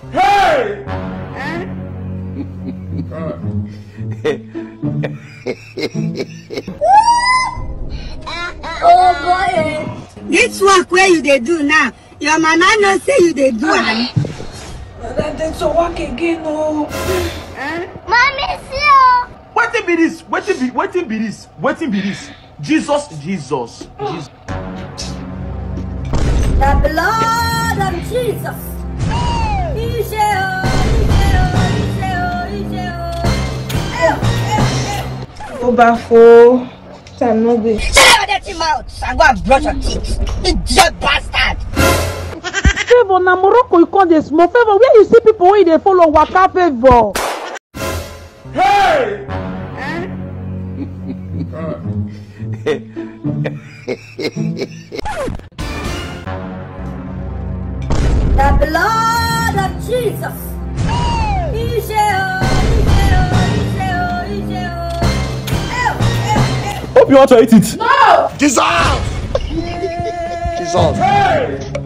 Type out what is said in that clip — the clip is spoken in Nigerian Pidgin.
Oh boy. This work where you dey do now, your mama know say you dey do am. Then then to work again oh. Mommy see o. wetin be this wetin be wetin be this wetin be this jesus jesus jesus. The blood of Jesus. Ije o, ije o, ije o, ije o. Ew, ew, ew. Ó bá fo time no dey. Shut up that your mouth and go and brush your teeth. Idiot bastard. favour na morocco you come dey small favour where you see people wey you dey follow waka favour. The blood of Jesus. Ije o, ije o, ije o, ije o. Ew, ew, ew. hope you want to eat it. Jesus! Jesus!